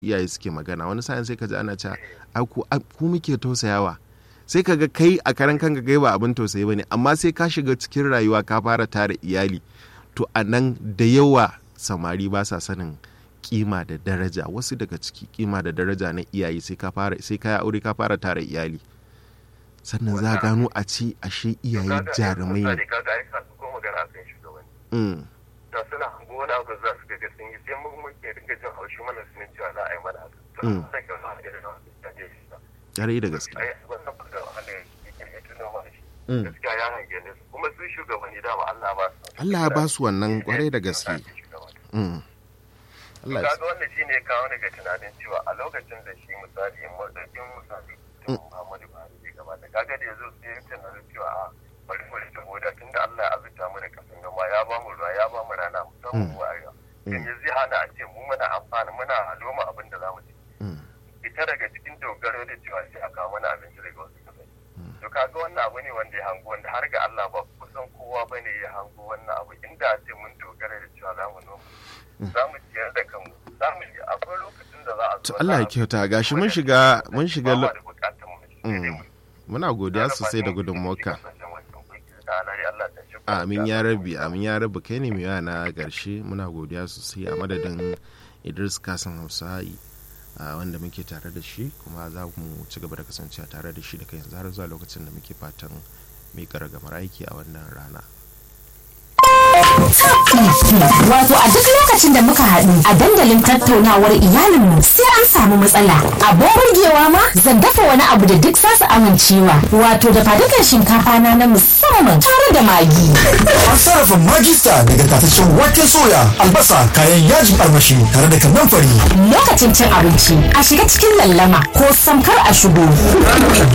iyaye suke magana wani sa'in sai ka ji ana cewa ai ku ku muke tausayawa sai ka ga kai a karan kanka kai ba abin tausayi bane amma sai ka shiga cikin rayuwa ka fara tara iyali to a nan da yawa samari ba sa sanin kima da daraja wasu daga ciki kima da daraja na iyaye sai ka fara sai ka aure ka fara tara iyali sannan za gano a ci ashe iyaye jarumai ne da suna hango wani abu za su ga sun yi sai mun muke dinga jin haushi mana sunan cewa za a yi mana haka Ƙwarai da gaske. gaskiya ya hange ne kuma su shugabanni dama Allah ba su Allah ya ba su wannan kwarai da gaske. Allah ya kaga wannan shine ya kawo ni ga tunanin cewa a lokacin da shi misali madadin misali Muhammadu Buhari bai gabata kaga da yazo sai ya tunanin cewa a bari mu rike boda tunda Allah ya azurta mu da kasan noma ya ba mu ruwa ya ba mu rana musamman mu arewa yanzu zai hana a ce mu muna amfana muna noma abin da zamu ci ita daga cikin dogaro da cewa sai a kawo mana abinci daga wasu kasashe to kaga wannan abu ne wanda ya hango wanda har ga Allah ba kusan kowa bane ya hango wannan abu inda a ce mun dogara da cewa za mu noma za mu ciyar da kanmu za mu yi akwai lokacin da za a To Allah ya kyauta gashi mun shiga mun shiga lo- muna godiya sosai da gudunmuwarka. Amin ya rabi amin ya rabi kai ne mai yawa na ƙarshe muna godiya sosai a madadin Idris Kasan Hausa'i a wanda muke tare da shi kuma za mu ci gaba da kasancewa tare da shi daga yanzu har zuwa lokacin da muke fatan miƙa ragamar aiki a wannan rana. Wato a duk lokacin da muka haɗu a dandalin tattaunawar iyalinmu sai an samu matsala. Abin burgewa ma zan dafa wani abu da duk zasu amincewa. Wato da fadukan shinkafa na na musamman tare da magi. An sarrafa magista daga tataccen waken soya, albasa, kayan yajin armashi tare da kanan fari. Lokacin cin abinci a shiga cikin lallama ko samkar a shigo.